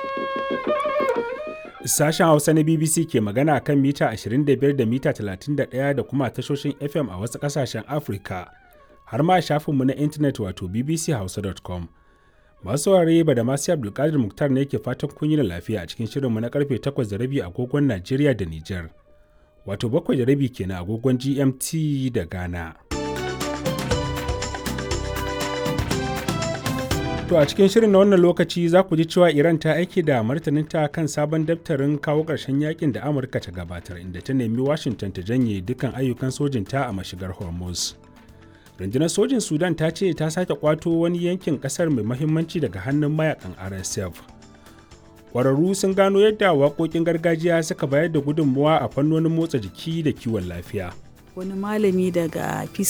Sashen Hausa na BBC ke magana kan mita 25 da mita 31 da kuma tashoshin FM a wasu ƙasashen Afirka, har ma shafinmu na intanet wato bbchausa.com. Masu saurare ba da masu Abdulkadir Muktar ne ke fatan kun yi da lafiya a cikin shirinmu na karfe 8 da rabi agogon Najeriya da Nijar. Wato bakwai da rabi kenan agogon GMT da Ghana. To a cikin shirin na wannan lokaci za ku ji cewa Iran ta aiki da martaninta kan sabon daftarin kawo ƙarshen yakin da Amurka ta gabatar inda ta nemi Washington ta janye dukkan ayyukan sojinta a mashigar Hormuz. Rundunar sojin Sudan ta ce ta sake kwato wani yankin ƙasar mai mahimmanci daga hannun mayakan RSF. Ƙwararru sun gano yadda waƙoƙin gargajiya suka bayar da gudunmuwa a fannonin motsa jiki da kiwon lafiya. wani malami daga Peace